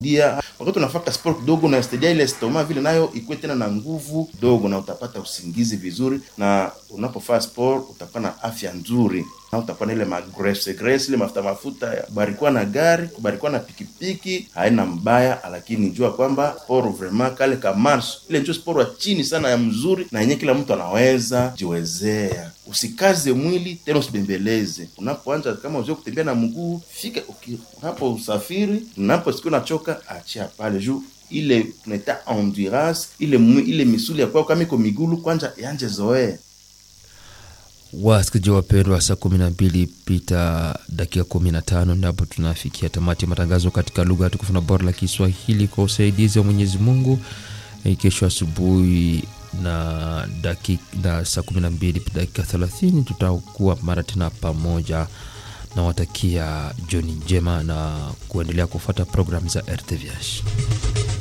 dia wakati unafaka sport kidogo unasaidia ile stoma vile nayo ikuwe tena na nguvu kidogo, na utapata usingizi vizuri, na unapofanya sport utakuwa na afya nzuri, na utakuwa na ile magrese grese, ile mafuta mafuta ya kubarikuwa na gari kubarikuwa na pikipiki haina mbaya, lakini jua kwamba sport vraiment kale ka marche ile ndio sport wa chini sana ya mzuri, na yenyewe kila mtu anaweza jiwezea. Usikaze mwili tena, usibembeleze. Unapoanza kama uzoe kutembea na mguu, fika unapo usafiri, unapo siku unachoka, achia pale juu ile tunaita endurance ile ile misuli ya kwao kama iko migulu kwanza yanje zoee. Wasikilizaji wapendwa, saa kumi na mbili pita dakika kumi na tano ndipo tunafikia tamati ya matangazo katika lugha tukufu na bora la Kiswahili kwa usaidizi wa Mwenyezi Mungu. Kesho asubuhi na dakika na saa kumi na mbili dakika thelathini tutakuwa mara tena pamoja na watakia jioni njema na kuendelea kufuata programu za RTVH.